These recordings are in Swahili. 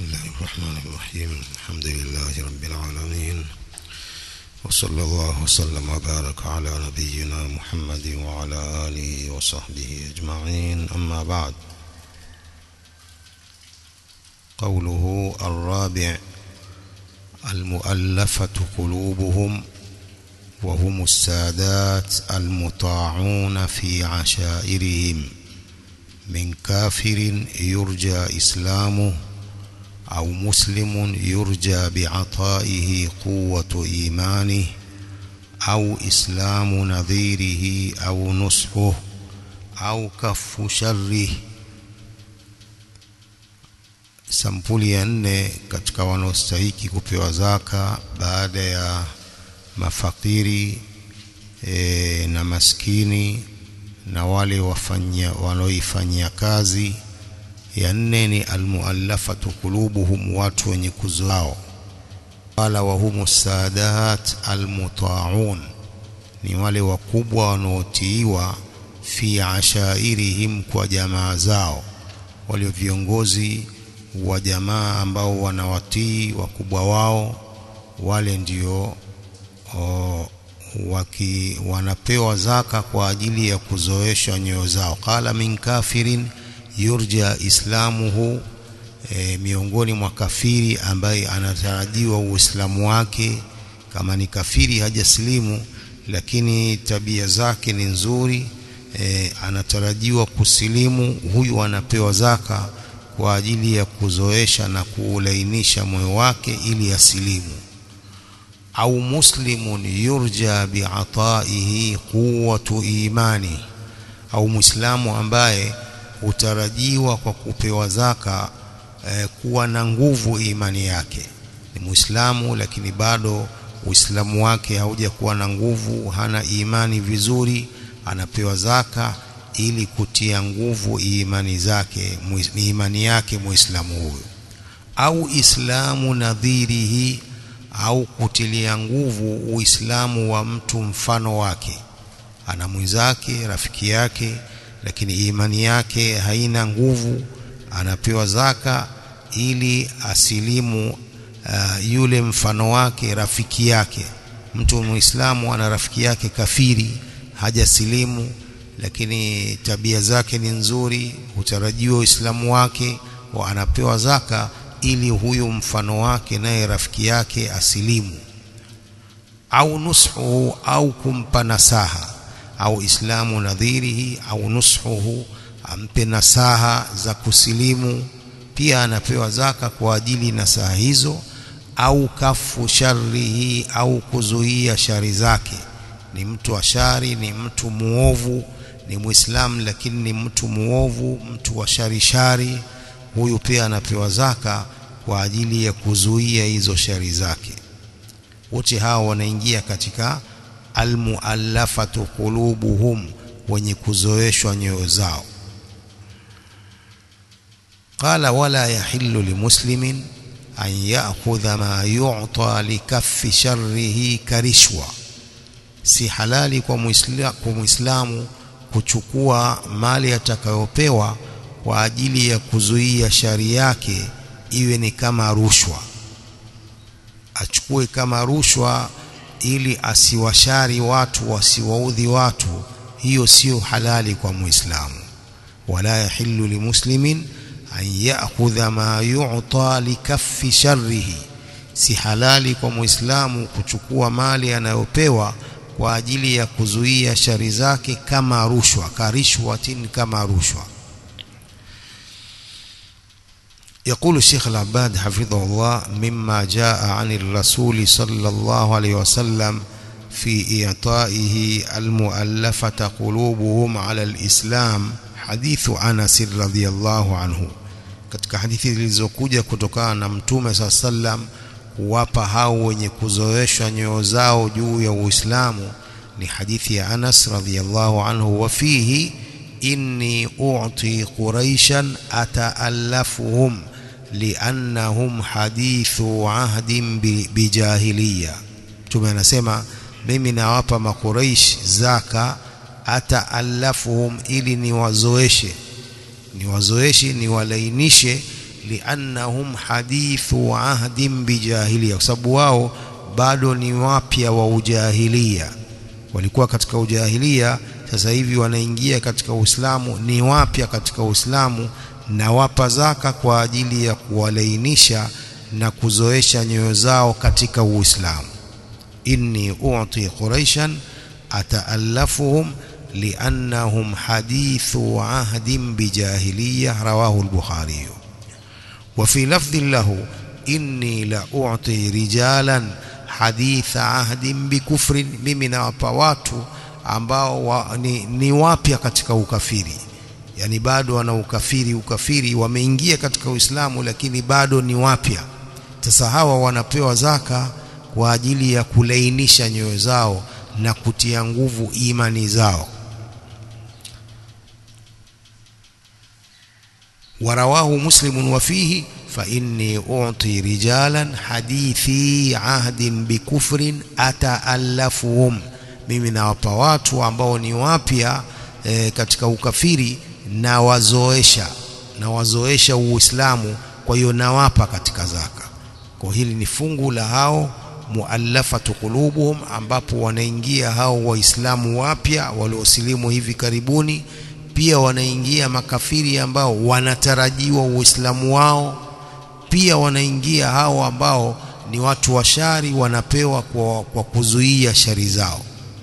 الله الرحمن الرحيم الحمد لله رب العالمين وصلى الله وسلم وبارك على نبينا محمد وعلى آله وصحبه أجمعين أما بعد قوله الرابع المؤلفة قلوبهم وهم السادات المطاعون في عشائرهم من كافر يرجى إسلامه أو مسلم يرجى بعطائه قوة إيمانه أو إسلام نظيره أو نصحه أو كف شره sampuli ya nne katika wanaostahiki kupewa zaka baada ya mafakiri e, na maskini na wale wafanya wanaoifanyia kazi ya nne ni almuallafatu qulubuhum watu wenye kuzao wala wahumu sadat almutaun ni wale wakubwa wanaotiiwa fi ashairihim kwa jamaa zao wale viongozi wa jamaa ambao wanawatii wakubwa wao wale ndio o, waki wanapewa zaka kwa ajili ya kuzoesha nyoyo zao qala min kafirin yurja islamuhu e, miongoni mwa kafiri ambaye anatarajiwa uislamu wake kama ni kafiri hajasilimu lakini tabia zake ni nzuri e, anatarajiwa kusilimu huyu anapewa zaka kwa ajili ya kuzoesha na kuulainisha moyo wake ili asilimu au muslimun yurja bi'ataihi quwwatu imani au muislamu ambaye hutarajiwa kwa kupewa zaka eh, kuwa na nguvu imani yake ni muislamu lakini bado uislamu wake haujakuwa na nguvu hana imani vizuri anapewa zaka ili kutia nguvu imani zake imani yake muislamu huyo au islamu nadhirihi au kutilia nguvu uislamu wa mtu mfano wake ana mwenzake rafiki yake lakini imani yake haina nguvu anapewa zaka ili asilimu uh, yule mfano wake rafiki yake mtu muislamu ana rafiki yake kafiri hajasilimu lakini tabia zake ni nzuri hutarajiwa uislamu wake wa anapewa zaka ili huyu mfano wake naye rafiki yake asilimu au nushu au kumpa nasaha au islamu nadhirihi au nushuhu ampe nasaha za kusilimu pia anapewa zaka kwa ajili nasaha hizo au kafu sharrihi au kuzuia shari zake ni mtu wa shari ni mtu muovu ni muislamu lakini ni mtu muovu mtu wa shari shari huyu pia anapewa zaka kwa ajili ya kuzuia hizo shari zake wote hao wanaingia katika almuallafatu qulubuhum wenye kuzoeshwa nyoyo zao qala wala yahillu limuslimin an ya'khudha ma yu'ta likaffi sharrihi karishwa si halali kwa muislamu, kwa muislamu kuchukua mali atakayopewa kwa ajili ya kuzuia shari yake iwe ni kama rushwa achukue kama rushwa ili asiwashari watu wasiwaudhi watu hiyo sio halali kwa muislamu wala yahillu limuslimin an ya'khudha ma yu'ta likaffi sharrihi si halali kwa muislamu kuchukua mali anayopewa kwa ajili ya kuzuia shari zake kama rushwa karishwatin kama rushwa يقول الشيخ العباد حفظه الله مما جاء عن الرسول صلى الله عليه وسلم في إعطائه المؤلفة قلوبهم على الإسلام حديث أنس رضي الله عنه katika hadithi zilizokuja kutokana na mtume saa sallam kuwapa hao wenye kuzoeshwa nyoyo zao juu ya Uislamu ni hadithi ya Anas radhiyallahu anhu wa fihi inni u'ti quraishan ataallafuhum liannahum hadithu ahdin bijahiliya mtume anasema mimi nawapa makuraish zaka ataallafuhum ili niwazoeshe niwazoeshe niwalainishe liannahum hadithu ahdin bijahiliya kwa sababu wao bado ni wapya wa ujahilia walikuwa katika ujahilia sasa hivi wanaingia katika Uislamu ni wapya katika Uislamu na wapa zaka kwa ajili ya kuwalainisha na kuzoesha nyoyo zao katika Uislamu inni u'ti quraishan ataallafuhum liannahum hadithu ahdin bijahiliya rawahu al-bukhari wa fi lafdhin lahu inni la u'ti rijalan haditha ahdin bikufrin mimi nawapa watu ambao wa, ni, ni wapya katika ukafiri yani bado wana ukafiri ukafiri wameingia katika Uislamu lakini bado ni wapya sasa hawa wanapewa zaka kwa ajili ya kulainisha nyoyo zao na kutia nguvu imani zao warawahu muslimun wa fihi fa inni u'ti rijalan hadithi ahdin bikufrin ataallafuhum mimi nawapa watu ambao ni wapya e, katika ukafiri na wazoesha na wazoesha uislamu kwa hiyo nawapa katika zaka kwa hili ni fungu la hao muallafatu qulubuhum ambapo wanaingia hao waislamu wapya waliosilimu hivi karibuni pia wanaingia makafiri ambao wanatarajiwa uislamu wao pia wanaingia hao ambao ni watu wa shari wanapewa kwa, kwa kuzuia shari zao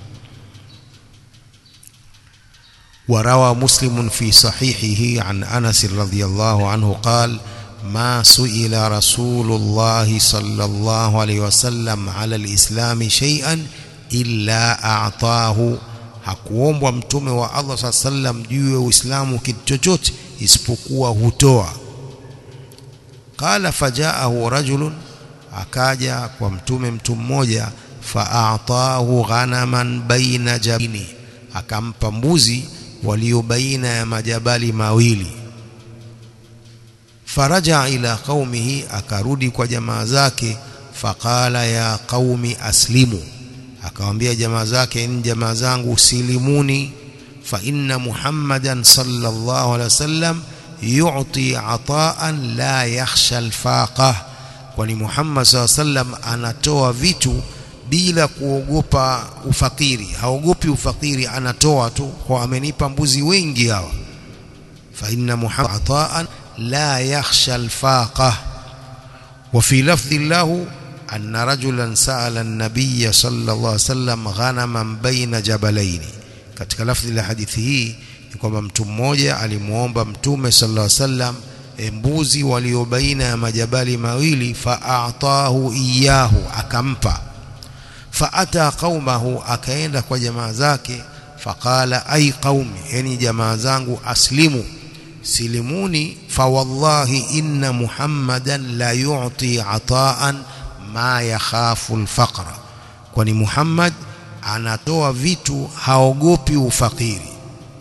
وروى مسلم في صحيحه عن أنس رضي الله عنه قال ما سئل رسول الله صلى الله عليه وسلم على الإسلام شيئا إلا أعطاه hakuombwa mtume wa Allah saa sallam juu ya Uislamu kitu chochote isipokuwa hutoa qala fajaahu rajulun akaja kwa mtume mtu mmoja faatahu ghanaman baina jabini akampa mbuzi walio baina ya majabali mawili faraja ila qaumihi akarudi kwa jamaa zake faqala ya qaumi aslimu akamwambia jamaa zake ni jamaa zangu silimuni fa inna muhammadan sallallahu alaihi wasallam yu'ti ataan la yakhsha alfaqah kwani muhammad sallallahu alaihi wasallam anatoa vitu bila kuogopa ufakiri haogopi ufakiri anatoa tu kwa amenipa mbuzi wengi hawa fa inna muhammad ataan la yakhsha alfaqah wa fi lafdhi lahu anna rajulan sa'ala an-nabiy sallallahu alaihi wasallam ghanaman baina jabalaini katika lafdhi la hadithi hii ni kwamba mtu mmoja alimuomba mtume sallallahu alaihi wasallam mbuzi walio baina ya majabali mawili fa'atahu iyahu akampa faata qaumahu akaenda kwa jamaa zake faqala ay qaumi yani jamaa zangu aslimu silimuni fawallahi inna muhammadan la yu'ti ataan ma yakhafu alfaqra kwani muhammad anatoa vitu haogopi ufakiri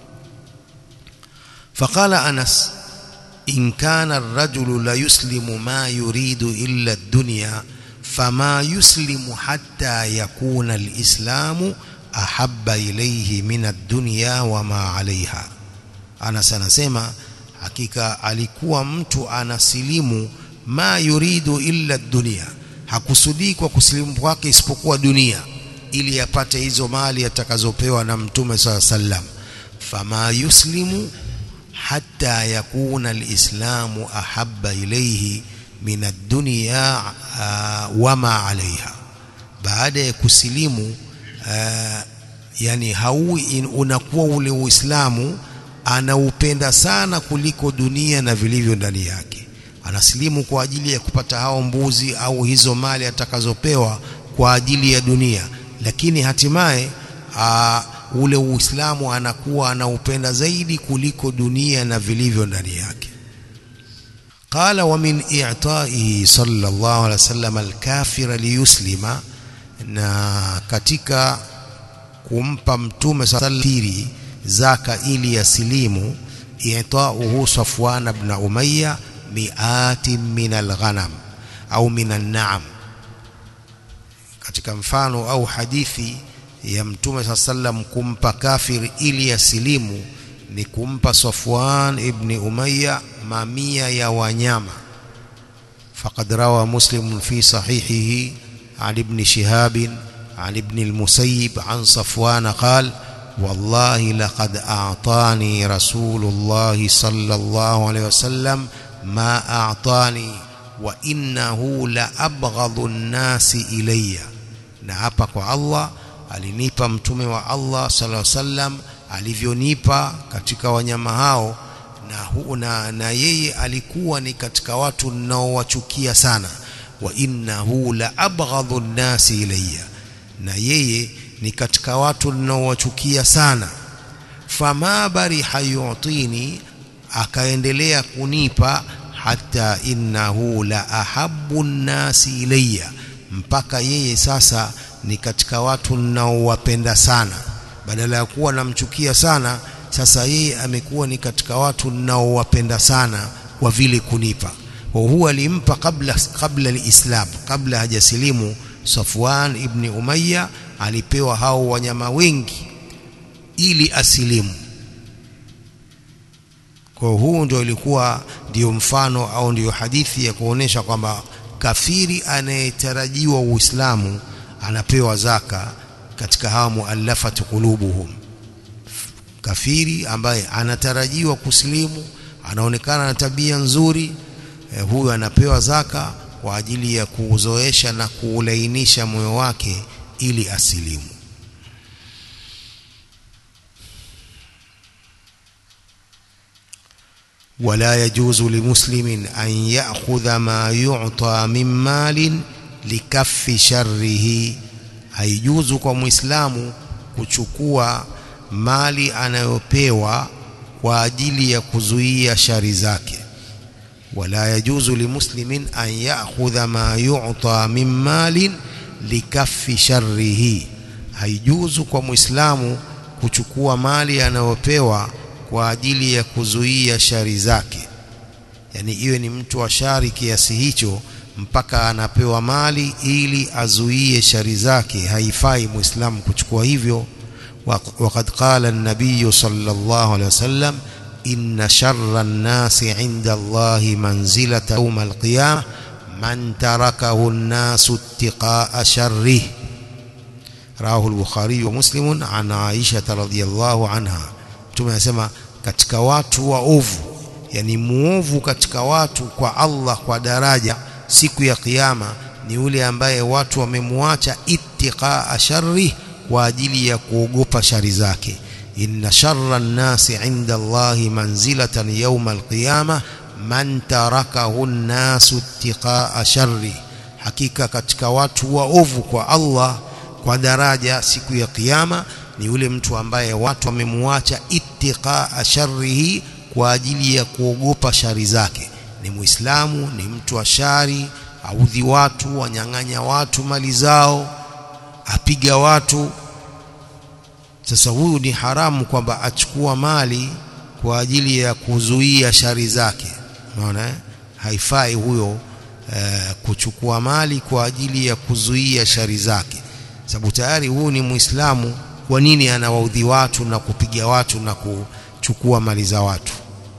faqala anas in kana ar-rajulu la yuslimu ma yuridu illa ad-dunya فما يسلم حتى يكون الإسلام أحب إليه من الدنيا وما عليها أنا سنسمع hakika alikuwa mtu anasilimu ma yuridu illa dunia hakusudii kwa kusilimu kwake isipokuwa dunia ili apate hizo mali atakazopewa na mtume saa sallam fama yuslimu hatta yakuna alislamu ahabba ilayhi min ad-dunya uh, wama alaiha baada ya kusilimu uh, yani haui unakuwa ule uislamu anaupenda sana kuliko dunia na vilivyo ndani yake anasilimu kwa ajili ya kupata hao mbuzi au hizo mali atakazopewa kwa ajili ya dunia lakini hatimaye uh, ule uislamu anakuwa anaupenda zaidi kuliko dunia na vilivyo ndani yake قال ومن إعطائه صلى الله عليه وسلم الكافر ليسلم na katika kumpa mtume sallallahu zaka ili yasilimu i'ta'uhu Safwan ibn Umayya mi'atin min al-ghanam au min an-na'am katika mfano au hadithi ya mtume sallallahu kumpa kafir ili yasilimu ni kumpa Safwan ibn Umayya mamia ya wanyama فقد روى مسلم في صحيحه عن ابن شهاب عن ابن المسيب عن صفوان قال والله لقد أعطاني رسول الله صلى الله عليه وسلم ما أعطاني وإنه لأبغض الناس إلي نعبك الله alinipa mtume wa Allah sallallahu alaihi wasallam alivyonipa katika wanyama hao na, hu, na, na yeye alikuwa ni katika watu ninaowachukia sana wa innahu la abghadhu nnasi ilayya na yeye ni katika watu ninaowachukia sana fama bariha yu'tini akaendelea kunipa hata innahu la ahabbu nnasi ilayya mpaka yeye sasa ni katika watu ninaowapenda sana badala ya kuwa namchukia sana sasa yeye amekuwa ni katika watu ninaowapenda sana kwa vile kunipa kwa huwa alimpa kabla kabla alislam kabla hajasilimu Safwan ibn Umayya alipewa hao wanyama wengi ili asilimu kwa huu ndio ilikuwa ndio mfano au ndio hadithi ya kuonesha kwamba kafiri anayetarajiwa Uislamu anapewa zaka katika hawa muallafatu qulubuhum kafiri ambaye anatarajiwa kusilimu anaonekana na tabia nzuri eh, huyu anapewa zaka kwa ajili ya kuuzoesha na kuulainisha moyo wake ili asilimu ولا يجوز لمسلم أن يأخذ ما يعطى من مال لكف شره haijuzu kwa muislamu kuchukua mali anayopewa kwa ajili ya kuzuia shari zake wala yajuzu limuslimin an ya'khudha ma yu'ta min malin likaffi sharrihi haijuzu kwa muislamu kuchukua mali anayopewa kwa ajili ya kuzuia shari zake yani iwe ni mtu wa shari kiasi hicho mpaka anapewa mali ili azuie shari zake haifai muislamu kuchukua hivyo وقد قال النبي صلى الله عليه وسلم إن شر الناس عند الله منزلة يوم القيامة من تركه الناس اتقاء شره رواه البخاري ومسلم عن عائشة رضي الله عنها tumesema katika watu waovu yani muovu katika watu kwa Allah kwa daraja siku ya kiyama ni yule ambaye watu wamemwacha ittiqaa sharri kwa ajili ya kuogopa shari zake inna sharra an-nasi 'inda Allahi manzilatan yawm al-qiyama man tarakahu an-nasu ittiqaa sharri hakika katika watu waovu kwa Allah kwa daraja siku ya kiyama ni yule mtu ambaye watu wamemwacha ittiqaa sharrihi kwa ajili ya kuogopa shari zake ni muislamu ni mtu wa shari audhi watu wanyang'anya watu mali zao apiga watu sasa huyu ni haramu kwamba achukua mali kwa ajili ya kuzuia shari zake unaona haifai huyo eh, kuchukua mali kwa ajili ya kuzuia shari zake sababu tayari huyu ni muislamu kwa nini anawaudhi watu na kupiga watu na kuchukua mali za watu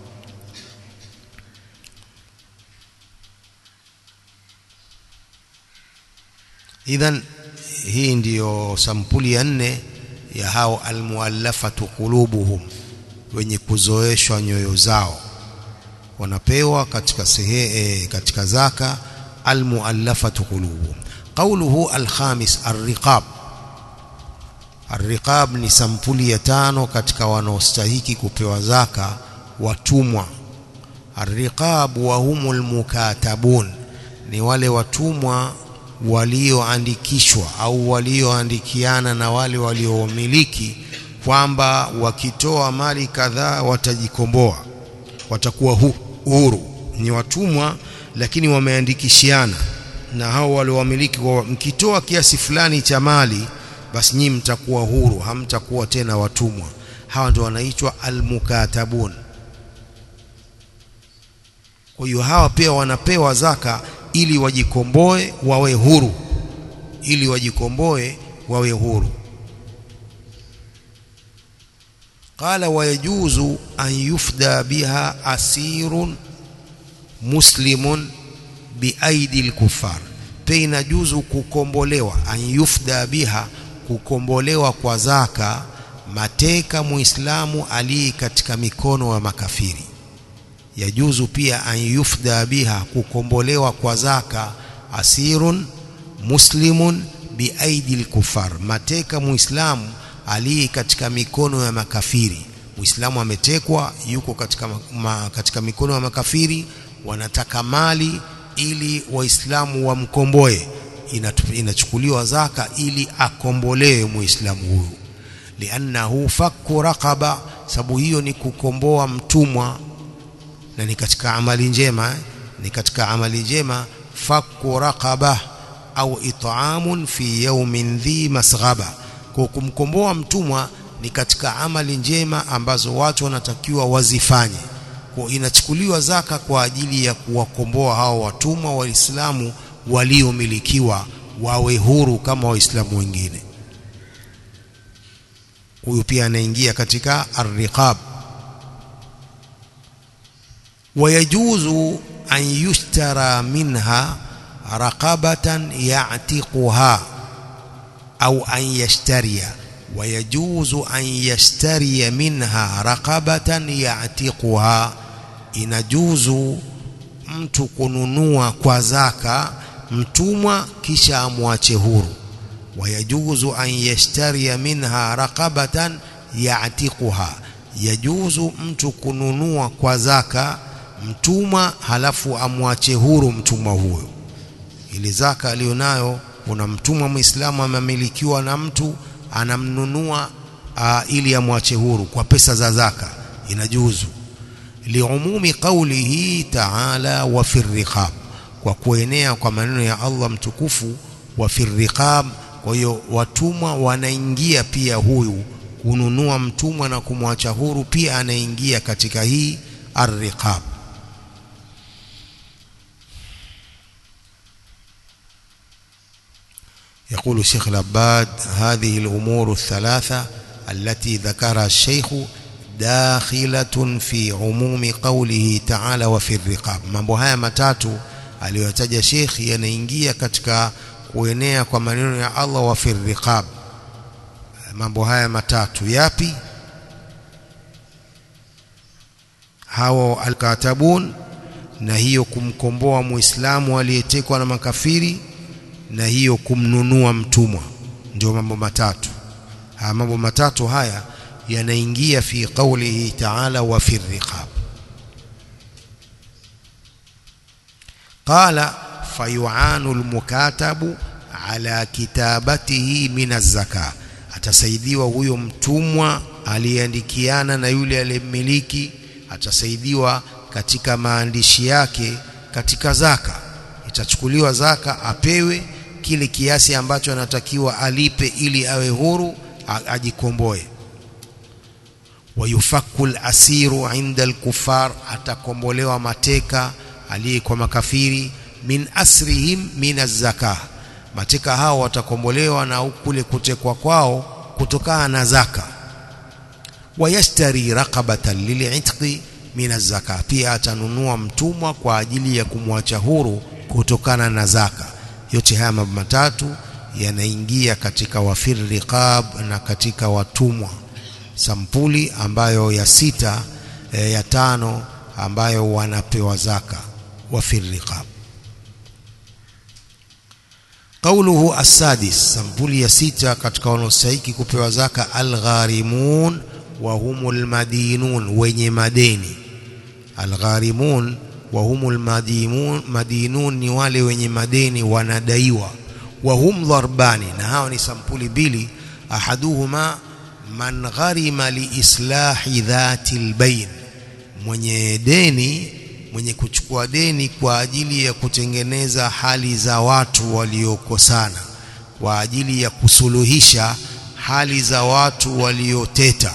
idhan hii ndiyo sampuli ya nne ya hao almuallafatu qulubuhum wenye kuzoeshwa nyoyo zao wanapewa katika sehe, katika zaka almuallafatu qulubuhum qawluhu alkhamis arriqab arriqab ni sampuli ya tano katika wanaostahiki kupewa zaka watumwa arriqab wa humul mukatabun ni wale watumwa walioandikishwa au walioandikiana na wale waliomiliki kwamba wakitoa mali kadhaa watajikomboa watakuwa hu, huru ni watumwa lakini wameandikishiana na hao waliowamiliki kwa mkitoa kiasi fulani cha mali basi nyinyi mtakuwa huru hamtakuwa tena watumwa hawa ndio wanaitwa almukatabun kwa hiyo hawa pia wanapewa zaka ili wajikomboe wawe huru ili wajikomboe wawe huru qala wayajuzu an yufda biha asirun muslimun biaidi lkufar pia inajuzu kukombolewa an yufda biha kukombolewa kwa zaka mateka muislamu aliye katika mikono ya makafiri yajuzu pia an yufda biha kukombolewa kwa zaka asirun muslimun biaidi lkufar mateka muislamu aliye katika mikono ya makafiri muislamu ametekwa yuko katika, ma, katika mikono ya makafiri wanataka mali ili waislamu wamkomboe inachukuliwa zaka ili akombolewe muislamu huyu liannahu fakku raqaba sababu hiyo ni kukomboa mtumwa na ni katika amali njema ni katika amali njema fakku raqaba au it'amun fi yawmin dhi masghaba kwa kumkomboa mtumwa ni katika amali njema ambazo watu wanatakiwa wazifanye kwa inachukuliwa zaka kwa ajili ya kuwakomboa hao watumwa waislamu waliomilikiwa wawe huru kama waislamu wengine huyu pia anaingia katika arriqab wayajuzu an yushtara minha raqabatan ya'tiquha au an yashtariya wayajuzu an yashtariya minha raqabatan ya'tiquha inajuzu mtu kununua kwa zaka mtumwa kisha amwache huru wayajuzu an yashtariya minha raqabatan ya'tiquha yajuzu mtu kununua kwa zaka mtumwa halafu amwache huru mtumwa huyo ili zaka aliyonayo kuna mtumwa muislamu amemilikiwa na mtu anamnunua uh, ili amwache huru kwa pesa za zaka inajuzu liumumi qawlihi ta'ala wa fi riqab kwa kuenea kwa maneno ya Allah mtukufu wa fi riqab kwa hiyo watumwa wanaingia pia huyu kununua mtumwa na kumwacha huru pia anaingia katika hii arriqab يقول الشيخ العباد هذه الأمور الثلاثة التي ذكرها الشيخ داخلة في عموم قوله تعالى وفي الرقاب mambo haya matatu aliyotaja Sheikh yanaingia katika kuenea kwa maneno ya Allah wa fi riqab mambo haya matatu yapi hawa alkatabun na hiyo kumkomboa muislamu aliyetekwa na makafiri na hiyo kumnunua mtumwa ndio mambo matatu haya mambo matatu haya yanaingia fi qawlihi ta'ala wa fi riqab qala fayu'anu almukatabu ala kitabatihi min az-zaka atasaidiwa huyo mtumwa aliyeandikiana na yule aliyemiliki atasaidiwa katika maandishi yake katika zaka itachukuliwa zaka apewe kile kiasi ambacho anatakiwa alipe ili awe huru ajikomboe wayufakku al-asiru inda al-kuffar atakombolewa mateka aliyekuwa makafiri min asrihim min az-zakah mateka hao watakombolewa na kule kutekwa kwao kutokana na zaka wayashtari raqabatan lil'itqi min az-zaka pia atanunua mtumwa kwa ajili ya kumwacha huru kutokana na zaka yote haya mambo matatu yanaingia katika wafir riqab na katika watumwa sampuli ambayo ya sita e, ya tano ambayo wanapewa zaka wafir riqab قوله السادس sampuli ya sita katika wanaostahili kupewa zaka algharimun wa humul madinun wenye madeni algharimun wa humul madimun madinun ni wale wenye madeni wanadaiwa wa hum dharbani na hao ni sampuli mbili ahaduhuma man gharima liislahi dhati albayn mwenye deni mwenye kuchukua deni kwa ajili ya kutengeneza hali za watu waliokosana kwa ajili ya kusuluhisha hali za watu walioteta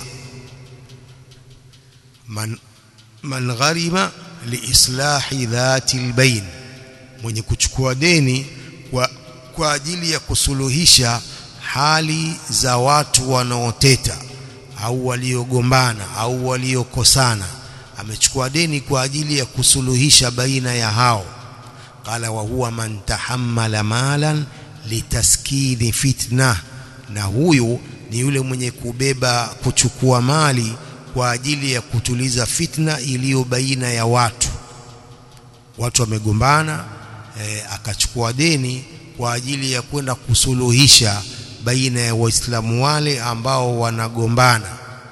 man, man gharima liislahi dhati albayn mwenye kuchukua deni kwa, kwa ajili ya kusuluhisha hali za watu wanaoteta au waliogombana au waliokosana amechukua deni kwa ajili ya kusuluhisha baina ya hao qala wa huwa man tahammala malan litaskini fitna na huyu ni yule mwenye kubeba kuchukua mali kwa ajili ya kutuliza fitna iliyo baina ya watu watu wamegombana e, akachukua deni kwa ajili ya kwenda kusuluhisha baina ya waislamu wale ambao wanagombana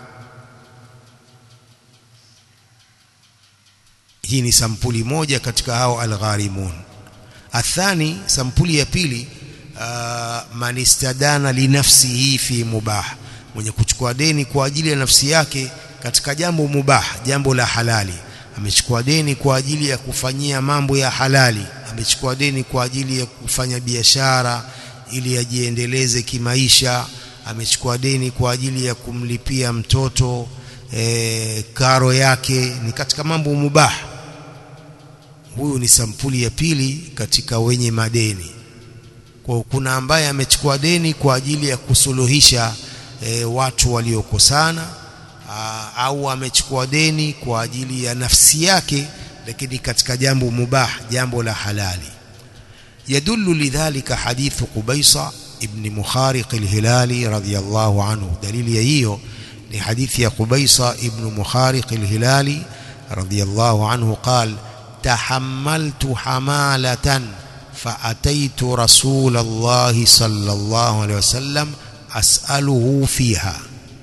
hii ni sampuli moja katika hao algharimun athani sampuli ya pili uh, man istadana linafsihi fi mubah mwenye kuchukua deni kwa ajili ya nafsi yake katika jambo mubah jambo la halali amechukua deni kwa ajili ya kufanyia mambo ya halali amechukua deni kwa ajili ya kufanya biashara ili ajiendeleze kimaisha amechukua deni kwa ajili ya kumlipia mtoto e, karo yake ni katika mambo mubah huyu ni sampuli ya pili katika wenye madeni kwa kuna ambaye amechukua deni kwa ajili ya kusuluhisha e, watu waliokosana au amechukua deni kwa ajili ya nafsi yake lakini katika jambo mubah jambo la halali يدل لذلك حديث قبيصة ابن مخارق الهلالي رضي الله عنه دليل يهيو لحديث قبيصة ابن مخارق الهلالي رضي الله عنه قال تحملت حمالة فأتيت رسول الله صلى الله عليه وسلم أسأله فيها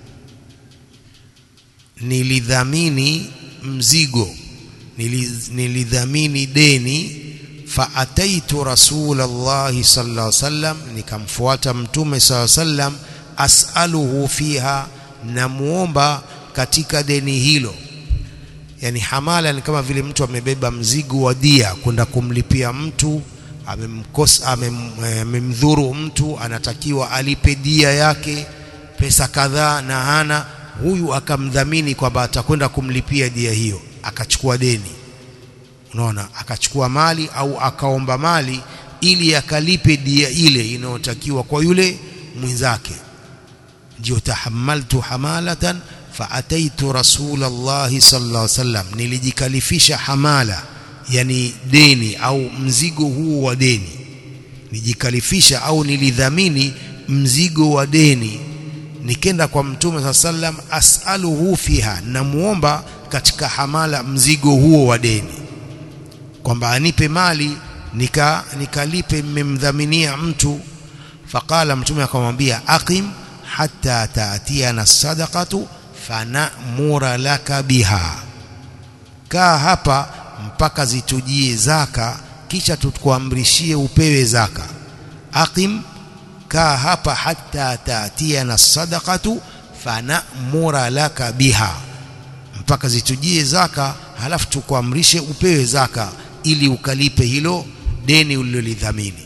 nilidhamini mzigo nilidhamini deni faataitu rasulallahi sallallahu alaihi wasallam nikamfuata mtume sallallahu alaihi wasallam as'aluhu fiha namuomba katika deni hilo yani hamala ni kama vile mtu amebeba mzigo wa dia kwenda kumlipia mtu amemkosa amemdhuru mtu anatakiwa alipe dia yake pesa kadhaa na hana huyu akamdhamini kwamba atakwenda kumlipia dia hiyo akachukua deni unaona akachukua mali au akaomba mali ili akalipe dia ile inayotakiwa kwa yule mwenzake ndio tahammaltu hamalatan faataitu rasulallahi sallallahu alaihi wasallam nilijikalifisha hamala yani deni au mzigo huo wa deni nijikalifisha au nilidhamini mzigo wa deni nikenda kwa mtume saa sallam as'aluhu fiha namuomba katika hamala mzigo huo wa deni kwamba anipe mali nika nikalipe mmemdhaminia mtu faqala mtume akamwambia aqim hatta taatiana sadaqatu fanamura laka biha kaa hapa mpaka zitujie zaka kisha tukuamrishie upewe zaka aqim kaa hapa hatta taatiana sadaqatu fanamura laka biha mpaka zitujie zaka halafu tukuamrishe upewe zaka ili ukalipe hilo deni ulilolidhamini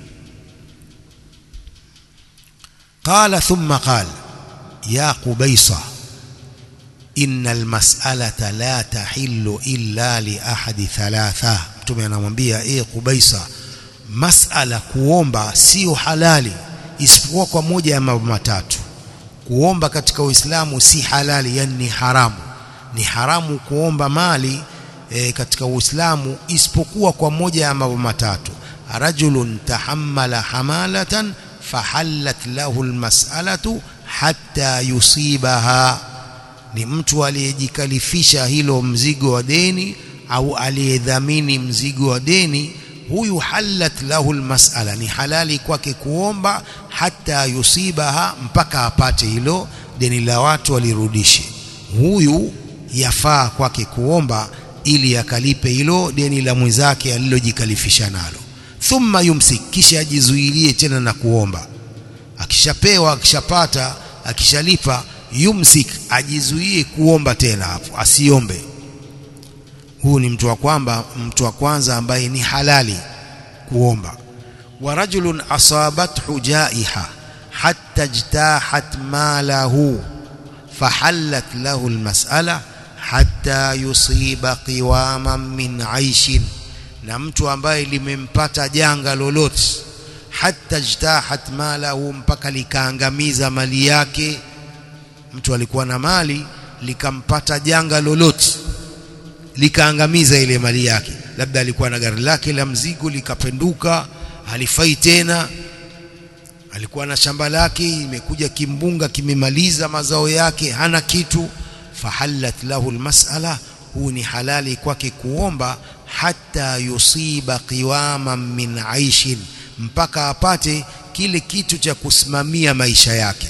qala thumma qala ya qubaysa inna almas'alata la tahillu illa li ahadi thalatha mtume anamwambia eh qubaysa mas'ala kuomba sio halali isipokuwa kwa moja ya mambo matatu kuomba katika uislamu si halali yani ni haramu ni haramu kuomba mali e, katika uislamu isipokuwa kwa moja ya mambo matatu rajulun tahammala hamalatan fahallat lahu almas'alatu hatta yusibaha ni mtu aliyejikalifisha hilo mzigo wa deni au aliyedhamini mzigo wa deni huyu halat lahu almas'ala ni halali kwake kuomba hata yusibaha mpaka apate hilo deni la watu walirudishe huyu yafaa kwake kuomba ili akalipe hilo deni la mwenzake alilojikalifisha nalo thumma yumsik kisha ajizuilie tena na kuomba akishapewa akishapata akishalipa yumsik ajizuie kuomba tena hapo asiombe huu ni mtu wa kwamba mtu wa kwanza ambaye ni halali kuomba wa rajulun asabathu jaiha hatta jtahat malahu fahallat lahu almas'ala hatta yusiba qiwaman min aishin na mtu ambaye limempata janga lolote hatta jtahat malahu mpaka likaangamiza mali yake mtu alikuwa na mali likampata janga lolote likaangamiza ile mali yake labda alikuwa na gari lake la mzigo likapenduka halifai tena alikuwa na shamba lake imekuja kimbunga kimemaliza mazao yake hana kitu fahallat lahu almas'ala huu ni halali kwake kuomba hata yusiba qiwaman min aishin mpaka apate kile kitu cha kusimamia maisha yake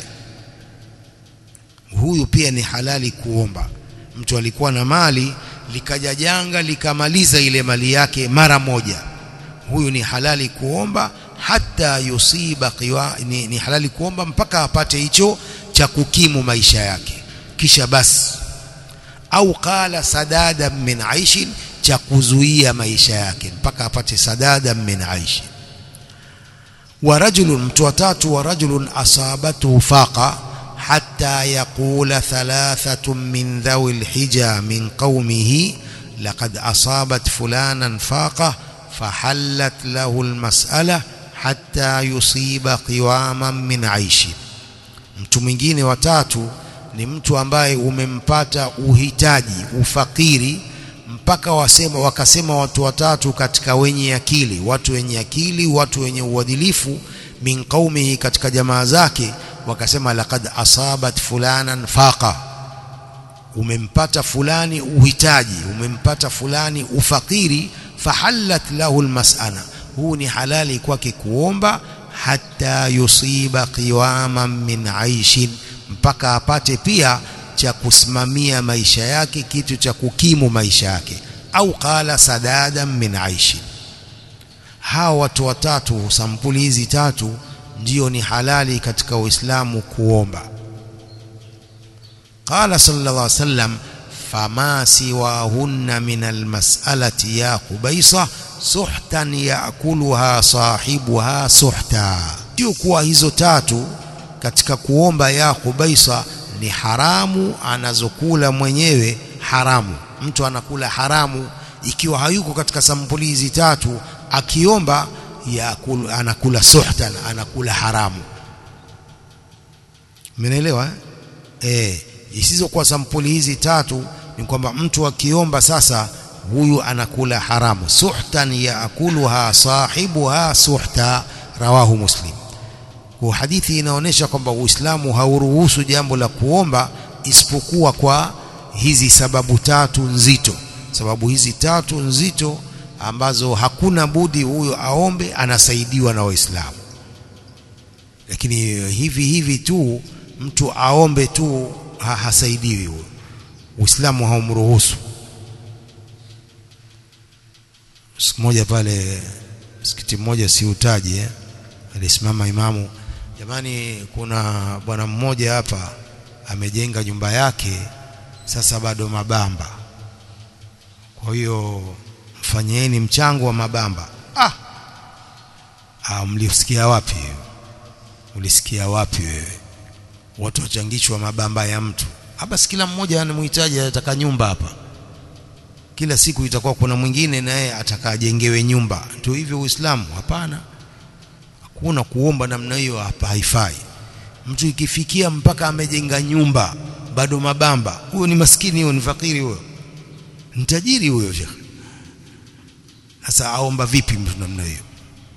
huyu pia ni halali kuomba mtu alikuwa na mali likaja janga likamaliza ile mali yake mara moja huyu ni halali kuomba hata yusiba qiwa ni, ni halali kuomba mpaka apate hicho cha kukimu maisha yake kisha basi au qala sadada min aishin cha kuzuia maisha yake mpaka apate sadada min aishin wa rajulun mtu watatu wa rajulun asabatu faqa hatta yaqula thalathatun min dhawi alhija min qaumihi laqad asabat fulanan faqa fahallat lahu almas'ala hatta yusiba qiwaman min aishi mtu mwingine watatu ni mtu ambaye umempata uhitaji ufakiri mpaka wasema wakasema watu watatu katika wenye akili watu wenye akili watu wenye uadilifu min qaumihi katika jamaa zake wakasema laqad asabat fulanan faqa umempata fulani uhitaji umempata fulani ufakiri fahallat lahu almas'ala huu ni halali kwake kuomba hata yusiba qiwaman min aishin mpaka apate pia cha kusimamia maisha yake kitu cha kukimu maisha yake au qala sadadan min aishi hawa watu watatu sampuli hizi tatu ndio ni halali katika Uislamu kuomba qala sallallahu alaihi wasallam fama siwahunna min almas'alati ya qubaisa suhtan yaakuluha sahibuha suhta sio kuwa hizo tatu katika kuomba ya qubaisa ni haramu anazokula mwenyewe haramu mtu anakula haramu ikiwa hayuko katika sampuli hizi tatu akiomba ya anakula suhtan anakula haramu Mmenielewa eh isizokuwa sampuli hizi tatu ni kwamba mtu akiomba sasa huyu anakula haramu suhtan yaakuluha sahibuha suhta rawahu muslim kwa hadithi inaonyesha kwamba Uislamu hauruhusu jambo la kuomba isipokuwa kwa hizi sababu tatu nzito sababu hizi tatu nzito ambazo hakuna budi huyo aombe anasaidiwa na Waislamu lakini hivi hivi tu mtu aombe tu ha, hasaidiwi huyo Uislamu haumruhusu siku moja pale msikiti mmoja siutaje eh? alisimama imamu jamani kuna bwana mmoja hapa amejenga nyumba yake sasa bado mabamba kwa hiyo mfanyeni mchango wa mabamba ah, ah mlisikia wapi ulisikia wapi wewe watu wachangishwa mabamba ya mtu hapa si kila mmoja anamhitaji ataka nyumba hapa kila siku itakuwa kuna mwingine naye atakajengewe nyumba ndio hivyo Uislamu hapana hakuna kuomba namna hiyo hapa haifai mtu ikifikia mpaka amejenga nyumba bado mabamba huyo ni maskini huyo ni fakiri huyo ni tajiri huyo shekhi sasa aomba vipi mtu namna hiyo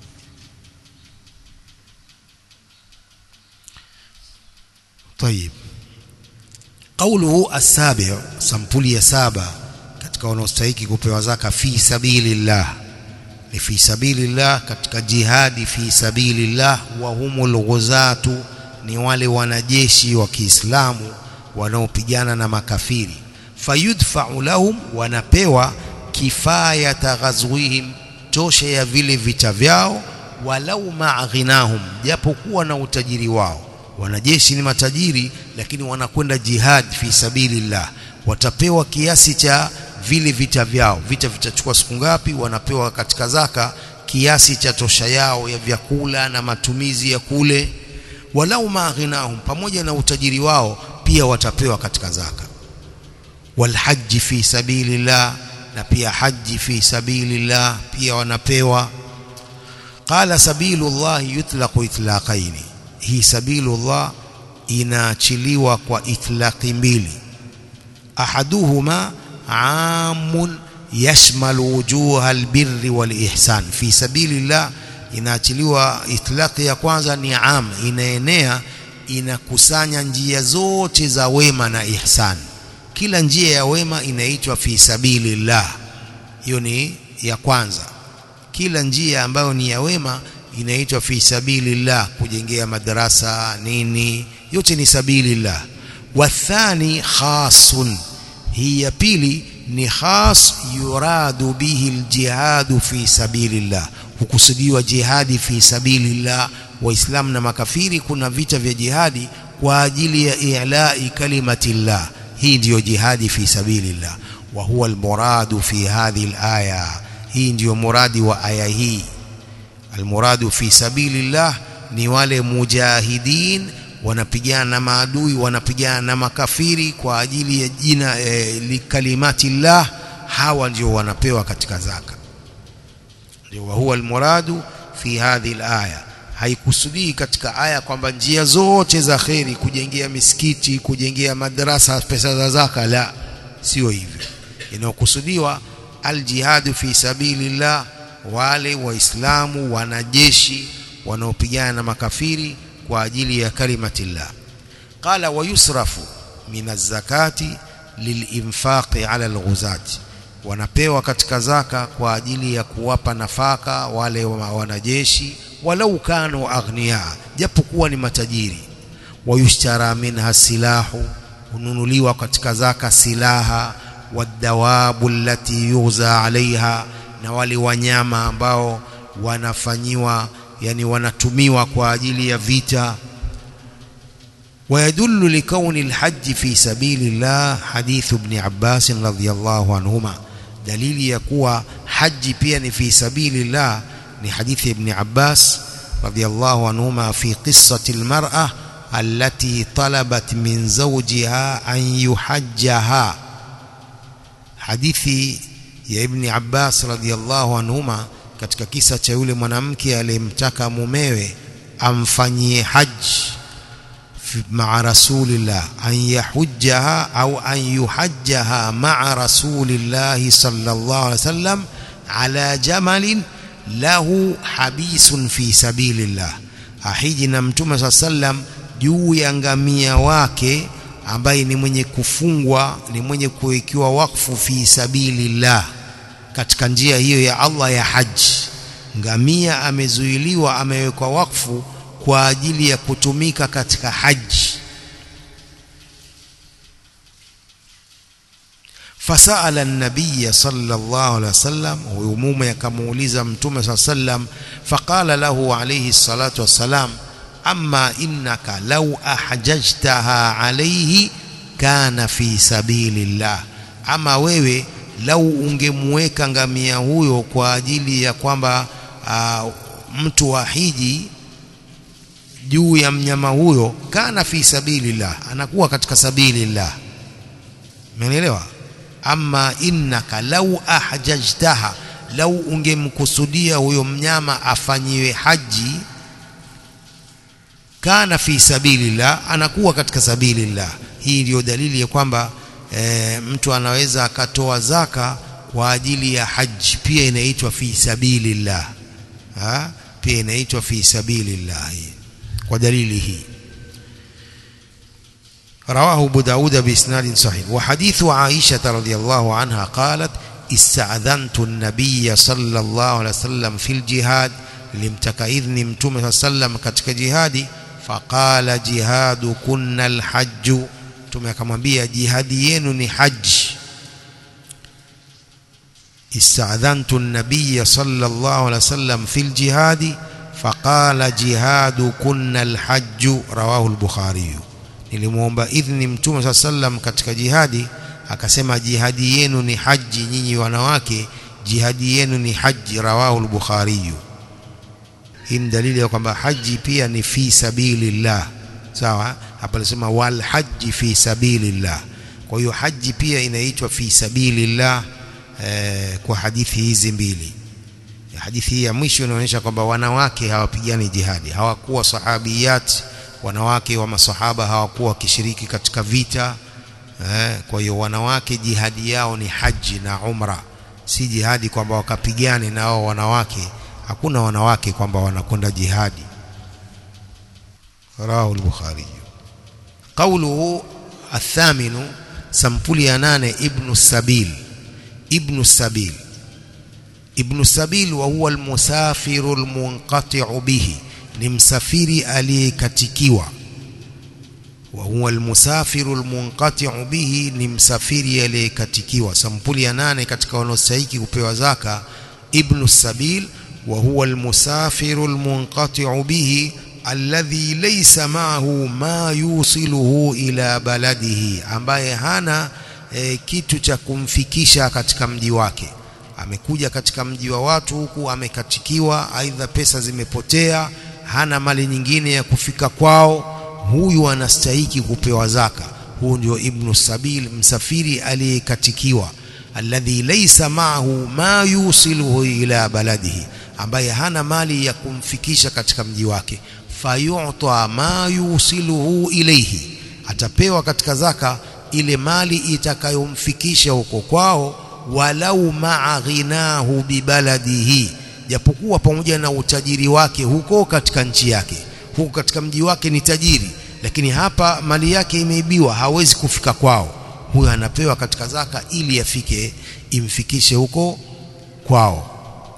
طيب قوله السابع sampuli ya saba katika wanaostahili kupewa zaka fi sabilillah ni fi sabilillah katika jihadi fi sabilillah wa humul ghuzatu ni wale wanajeshi wa Kiislamu wanaopigana na makafiri fayudfa'u lahum wanapewa kifaya taghazwihim tosha ya vile vita vyao walau ma'ghinahum japokuwa na utajiri wao wanajeshi ni matajiri lakini wanakwenda jihad fi sabilillah watapewa kiasi cha vile vita vyao vita vitachukua siku ngapi wanapewa katika zaka kiasi cha tosha yao ya vyakula na matumizi ya kule walau maghinahum pamoja na utajiri wao pia watapewa katika zaka walhaji fi sabilillah na pia haji fi sabilillah pia wanapewa qala sabilullah yutlaqu itlaqaini hii sabilullah inaachiliwa kwa itlaqi mbili ahaduhuma amun yashmalu wujuha albirri walihsan fi sabilillah inaachiliwa itlaqi ya kwanza ni am inaenea inakusanya njia zote za wema na ihsan kila njia ya wema inaitwa fi sabilillah hiyo ni ya kwanza kila njia ambayo ni ya wema inaitwa fi sabilillah kujengea madarasa nini yote ni sabilillah wathani khasun hii ya pili ni khas yuradu bihi aljihadu fi sabilillah hukusudiwa jihadi fi sabilillah waislamu na makafiri kuna vita vya jihadi kwa ajili ya i'la'i kalimatillah hii ndiyo jihadi fi sabilillah wa huwa almuradu fi hadhihi alaya hii ndiyo muradi wa aya hii almuradu fi sabilillah ni wale mujahidin wanapigana na maadui wanapigana na makafiri kwa ajili ya jina e, likalimatillah hawa ndio wanapewa katika zaka ndio huwa almuradu fi hadhihi alaya haikusudii katika aya kwamba njia zote za kheri kujengea misikiti kujengea madrasa pesa za zaka la sio hivyo inayokusudiwa aljihadu fi sabilillah wale waislamu wanajeshi wanaopigana na makafiri kwa ajili ya kalimatillah qala wayusrafu min az-zakati lilinfaqi ala alghuzati wanapewa katika zaka kwa ajili ya kuwapa nafaka wale wanajeshi walau kanu aghnia japokuwa ni matajiri wayushtara minha silahu hununuliwa katika zaka silaha wadawabu allati yuza alaiha na wale wanyama ambao wanafanyiwa yani wanatumiwa kwa ajili ya vita ويدل لكون الحج في سبيل الله حديث ابن عباس رضي الله عنهما دليل يكون حج بيان في سبيل الله لحديث ابن عباس رضي الله عنهما في قصة المرأة التي طلبت من زوجها أن يحجها حديث يا ابن عباس رضي الله عنهما katika kisa cha yule mwanamke aliyemtaka mumewe amfanyie haji مع رسول الله أن يحجها أو أن يحجها مع رسول الله صلى الله عليه وسلم على جمل له حبيس في سبيل الله ahiji na mtume saa sallam juu ya ngamia wake ambaye ni mwenye kufungwa ni mwenye kuwekiwa wakfu fi sabilillah katika njia hiyo ya Allah ya haji ngamia amezuiliwa amewekwa wakfu kwa ajili ya kutumika katika haji fasala an-nabiy sallallahu alaihi wasallam huyo mume akamuuliza mtume sallam faqala lahu alayhi salatu wassalam amma innaka law ahjajtaha alayhi kana fi sabilillah ama wewe lau ungemweka ngamia huyo kwa ajili ya kwamba uh, mtu wa hiji juu ya mnyama huyo kana fi sabilillah anakuwa katika sabilillah umeelewa ama innaka lau ahjajtaha lau ungemkusudia huyo mnyama afanyiwe haji kana fi sabilillah anakuwa katika sabilillah hii ndiyo dalili ya kwamba e, mtu anaweza akatoa zaka kwa ajili ya haji pia inaitwa fi sabilillah ha? pia inaitwa fi sabilillah hii kwa dalili hii رواه أبو داود بإسناد صحيح وحديث عائشة رضي الله عنها قالت استأذنت النبي صلى الله عليه وسلم في الجهاد لمتك إذن متوم صلى الله عليه وسلم كتك جهادي فقال جهاد كنا الحج متوم akamwambia jihadi yenu ni haji استأذنت النبي صلى الله عليه وسلم في الجهاد فقال جهاد كنا الحج رواه البخاري nilimuomba idhni mtume saa sallam katika jihadi akasema jihadi yenu ni haji nyinyi wanawake jihadi yenu ni haji rawahu al-bukhari hii ni dalili ya kwamba haji pia ni fi sabilillah sawa hapa nasema wal haji fi sabilillah kwa hiyo haji pia inaitwa fi sabilillah eh, kwa hadithi hizi mbili hadithi hii ya mwisho inaonyesha kwamba wanawake hawapigani jihadi hawakuwa sahabiyat wanawake wa masahaba hawakuwa wakishiriki katika vita eh, kwa hiyo wanawake jihadi yao ni haji na umra si jihadi kwamba wakapigane na wao wanawake hakuna wanawake kwamba wanakwenda jihadi rawahu al-bukhari qawluhu athaminu sampuli ya nane ibnu sabil ibnu sabil ibnu sabil wa huwa almusafiru almunqati'u bihi ni msafiri aliyekatikiwa wa huwa almusafiru almunqati'u bihi ni msafiri aliyekatikiwa sampuli ya nane katika wanaostahili kupewa zaka ibnu sabil wa huwa almusafiru almunqati'u bihi alladhi laysa ma'ahu ma yusiluhu ila baladihi ambaye hana e, kitu cha kumfikisha katika mji wake amekuja katika mji wa watu huku amekatikiwa aidha pesa zimepotea hana mali nyingine ya kufika kwao huyu anastahiki kupewa zaka huu ndio ibnu sabil msafiri aliyekatikiwa alladhi laysa ma'ahu ma yusiluhu ila baladihi ambaye hana mali ya kumfikisha katika mji wake fayu'ta ma yusiluhu ilayhi atapewa katika zaka ile mali itakayomfikisha huko kwao walau ma'a ghinahu bibaladihi japokuwa pamoja na utajiri wake huko katika nchi yake huko katika mji wake ni tajiri lakini hapa mali yake imeibiwa hawezi kufika kwao huyo anapewa katika zaka ili afike imfikishe huko kwao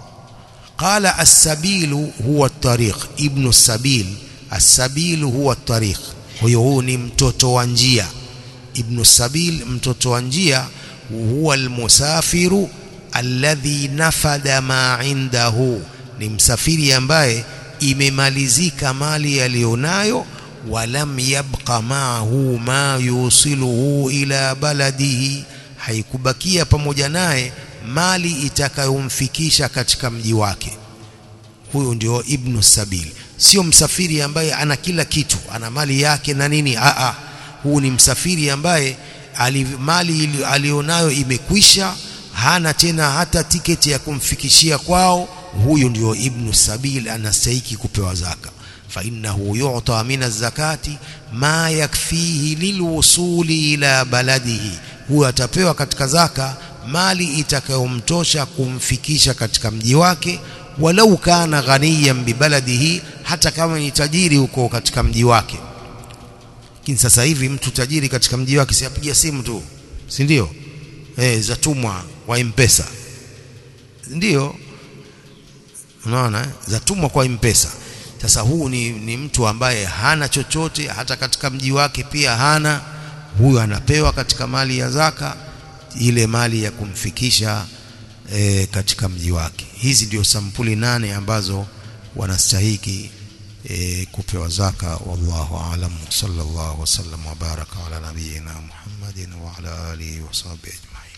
قال السبيل هو الطريق ابن السبيل السبيل هو الطريق huyo huu ni mtoto wa njia ibn sabil mtoto wa njia huwa almusafiru alladhi nafada ma indahu ni msafiri ambaye imemalizika mali aliyonayo walam yabqa maahu ma yusiluhu ila baladihi haikubakia pamoja naye mali itakayomfikisha katika mji wake huyo ndio ibnu sabil sio msafiri ambaye ana kila kitu ana mali yake na nini a a huu ni msafiri ambaye ali, mali alionayo imekwisha hana tena hata tiketi ya kumfikishia kwao huyu ndio ibnu sabil anastahiki kupewa zaka fa innahu yu'ta min az-zakati ma yakfihi lilwusuli ila baladihi huyo atapewa katika zaka mali itakayomtosha kumfikisha katika mji wake walau kana ghaniyan bibaladihi hata kama ni tajiri huko katika mji wake lakini sasa hivi mtu tajiri katika mji wake siapigia simu tu si ndio eh zatumwa kwa mpesa ndio unaona zatumwa kwa mpesa sasa huu ni, ni mtu ambaye hana chochote hata katika mji wake pia hana huyu anapewa katika mali ya zaka ile mali ya kumfikisha e, katika mji wake hizi ndio sampuli nane ambazo wanastahiki e, kupewa zaka wallahu alam sallallahu wasallam wa baraka ala nabiyina muhammadin wa ala alihi wa sahbihi ajma'in